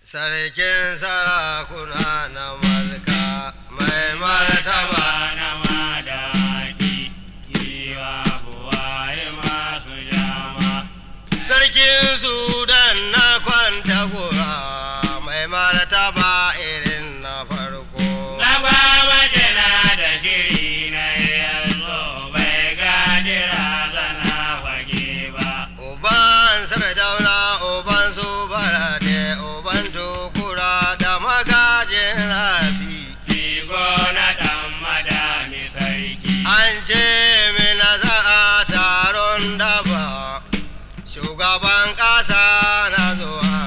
sarkin sarakuna na malka mai martaba na madaki giwa buwaye masu jama sarkin sudan na kwanta gora mai martaba irin na farko na gwamnati na da shiri na yanzu bai gadira zana fage ba uban sardauna uban su barade uban tukura da magajin rafi Kigo na ɗan madami sarki an ce mina za a taron daba shugaban ƙasa na zuwa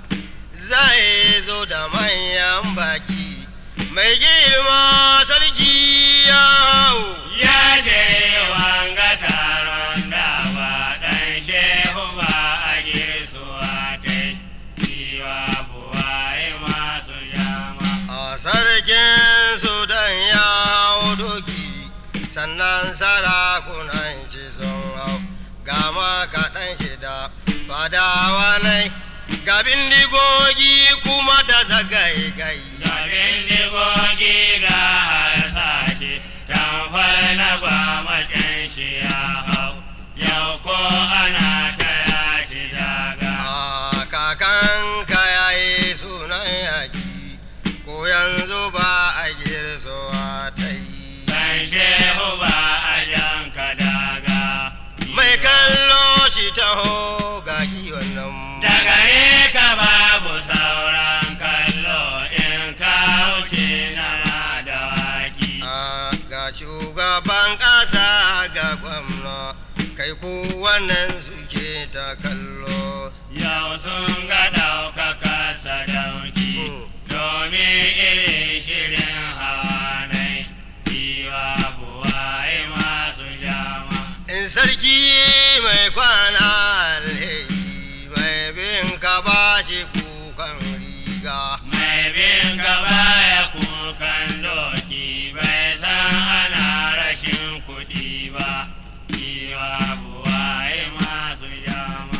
zai zo da manyan baki mai girma sarki ya hau ya je wanga taron da ba ɗan shehu ba a girsuwa ta kiwa buwaye masu jama a sarkin sudan ya hau doki sannan sarakunan shi sun hau gama kaɗan shida fadawa nai ga bindigogi kuma da zagaigai Gabin digogi ga harsashe tamfar na gwamnatin shi ya hau yau ko ana ta yashi daga a kakanka ya yi sunan yaƙi ko yanzu ba a girsowa ta yi ɗan shehu ba a janka daga mai kallo shi taho ga giwan nan daga ne ka babu sauran kallo in ka wuce na madawaki a ga shugaban ƙasa ga gwamna kai ku wannan suke ta kallo yau sun ga ɗaukaka sadauki domin irin shirin hawanai kiwa buwaye masu jama in sarki mai kwana alheri mai bin ka ba shi kukan riga mai bin gaba ya kukan doki bai san ana rashin kuɗi ba kiwa buwaye masu jama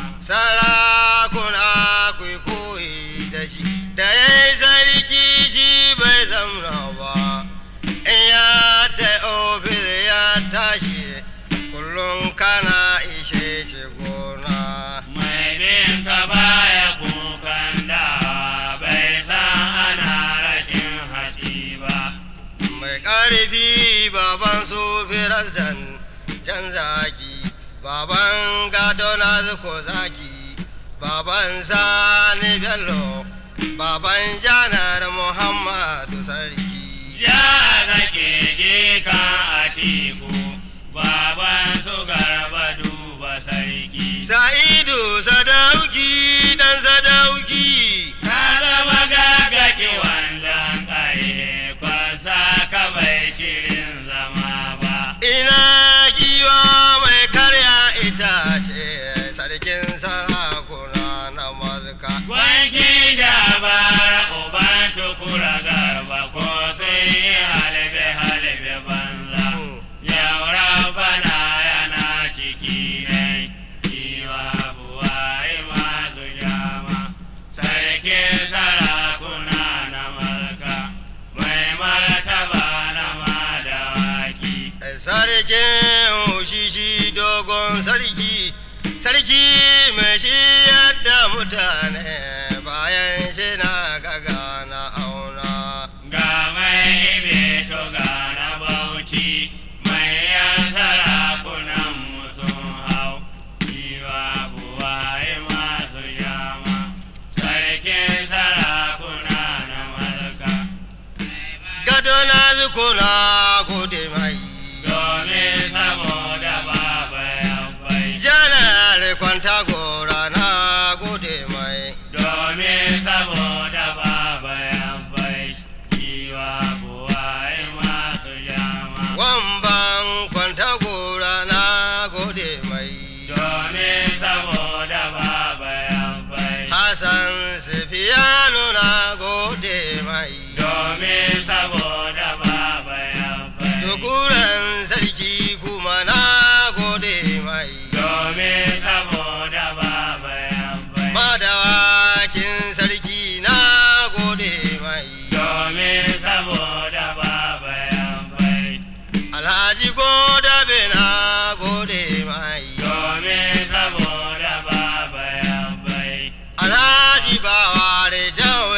sarakuna ku koyi da shi da ya yi sarki shi bai zamna ba in ya ta ofis ya tashi kullum kana ishe shi gona mai bin gaba ya kukan dawa bai san ana rashin haɗi ba mai ƙarfi baban su firasdan can zaki baban gado na ko zaki baban sani bello baban janar muhammadu sarki ya nake je kan atiku baban su garba duba sarki sa'idu sadauki dan sadauki ka zama gagaki wandan kare kwasa ka bai shirin zama ba ina giwa mai karya itace sarkin sarakuna na malka Gwanki jabara uban tukura garba ko sun yi halbe halbe banza. Yau rabana yana ciki nai, kiwa buwaye masu jama. Sarkin sarakuna na malka, mai martaba na madawaki. sarkin shishi dogon sarki sarki mai shiryar da mutane bayan shi na gaga na auna Ga mai ibeto ga na bauchi, mai yan sarakunan mu sun hau, kiwa buwaye masu jama, sarkin sarakuna na malka. gado na zukuna gode mai Domin saboda baba ya bai, janar kwanta gora na gode mai domin saboda baba ya bai, kiwa buwaye masu jama. wamban kwanta gora na gode mai domin saboda baba ya bai hassan sifiyanu na gode mai domin saboda baba ya shi ba ware jan